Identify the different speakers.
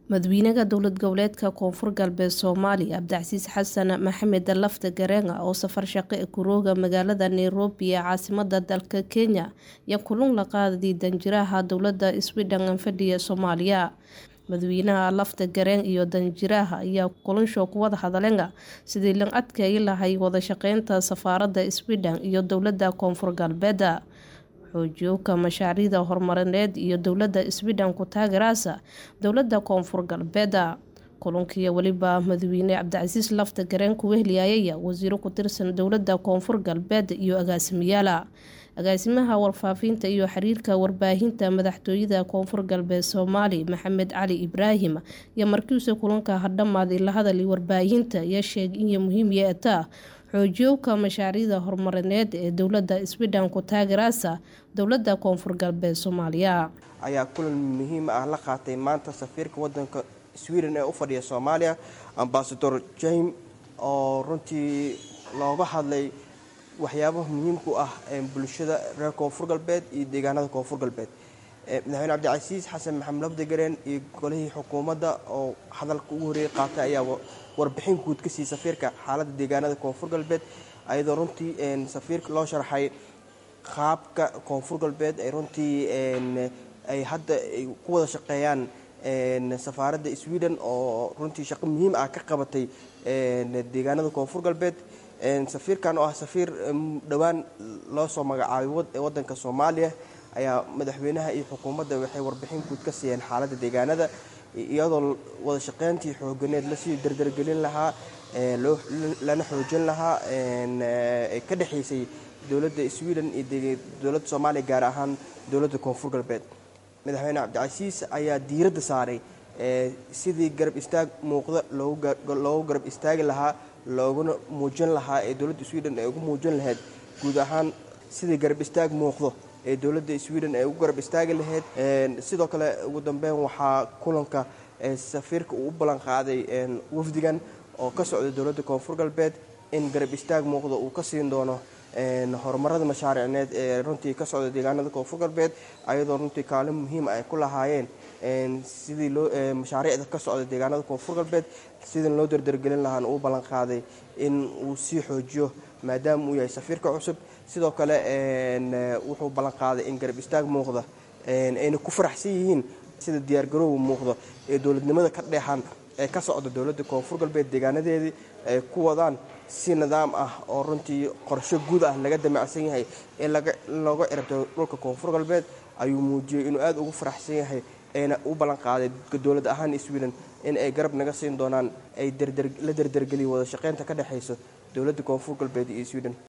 Speaker 1: madaxweynaha dowlad goboleedka koonfur galbeed soomaaliya cabdicasiis xasan maxamed lafta gareanga oo safar shaqo e kurooga magaalada nairobi ee caasimada dalka kenya ayaa kulun la qaaday danjiraha dowlada sweden fadhiya soomaaliya madaxweynaha lafta gareen iyo danjiraha ayaa kulansho ku wada hadleen sidii lan adkeeyi lahay wadashaqeynta safaarada sweden iyo dowlada koonfur galbeed xoojiyowka mashaariicda horumarineed iyo dowlada sweden ku taageeraasa dowlada koonfur galbeed kulankii weliba madaxweyne cabdicasiis lafta gareen ku wehliyayay wasiiro ku tirsan dowlada koonfur galbeed iyo agaasimayaal agaasimaha warfaafinta iyo xiriirka warbaahinta madaxtooyada koonfur galbeed soomaali maxamed cali ibraahim iyo markiisa kulanka hadhamaaday la hadalay warbaahinta ayaa sheegay inay muhiim yeetaa xoojiyowka mashaariicda horumarineed ee dowlada sweden ku taageeraasa dowlada koonfur galbeed soomaaliya
Speaker 2: ayaa kulan muhiim ah la qaatay maanta safiirka wadanka sweden ee u fadhiya soomaaliya ambasador jame oo runtii looga hadlay waxyaabaha muhiimku ah bulshada reer koonfur galbeed iyo deegaanada koonfur galbeed madaxweyne cabdicasiis xasan maxamed lafdagareen iyo golihii xukuumadda oo hadalka ugu horreeyay qaatay ayaa warbixin guud ka siiyey safiirka xaaladda deegaanada koonfur galbeed ayadoo runtii safiirka loo sharxay qaabka koonfur galbeed ay runtii ay hadda ay ku wada shaqeeyaan safaaradda sweden oo runtii shaqo muhiim ah ka qabatay deegaanada koonfur galbeed safiirkan oo ah safiir dhowaan loo soo magacaabay wadanka soomaaliya ayaa madaxweynaha iyo xukuumadda waxay warbixin guud ka siiyeen xaaladda deegaanada iyadoo wada shaqeyntii xooganeed lasii dardargelin lahaa lana xoojin lahaa ka dhexaysay dowladda sweden iyo dowladda soomaaliya gaar ahaan dowladda koonfur galbeed madaxweyne cabdicasiis ayaa diiradda saaray sidii garab istaag muuqda loogu garab istaagi lahaa looguna muujin lahaa ee dowladda sweden ay ugu muujin lahayd guud ahaan sidii garab istaag muuqdo ee dowladda sweden ay ugu garab istaagi lahayd sidoo kale ugu dambeyn waxaa kulanka safiirka uu u ballan qaaday wafdigan oo ka socda dowladda koonfur galbeed in garab istaag muuqda uu ka siin doono horumarada mashaariicneed ee runtii ka socda deegaanada koonfur galbeed ayadoo runtii kaalin muhiim ay ku lahaayeen sidii loo mashaariicda ka socda deegaanada koonfur galbeed sidii loo dardargelin lahaana uu ballan qaaday in uu sii xoojiyo maadaama uu yahay safiirka cusub sidoo kale wuxuu ballan qaaday in garab istaag muuqda ayna ku faraxsan yihiin sida diyaargaroowa muuqda ee dowladnimada ka dheexan ee ka socda dowladda koonfur galbeed deegaanadeedii ay ku wadaan si nidaam ah oo runtii qorsho guud ah laga damacsan yahay in looga ciribto dhulka koonfur galbeed ayuu muujiyey inuu aada ugu faraxsan yahay ayna u ballan qaaday dowlad ahaan sweden in ay garab naga siin doonaan ay la dardargeliya wada shaqeynta ka dhexayso dowladda koonfur galbeed iyo sweden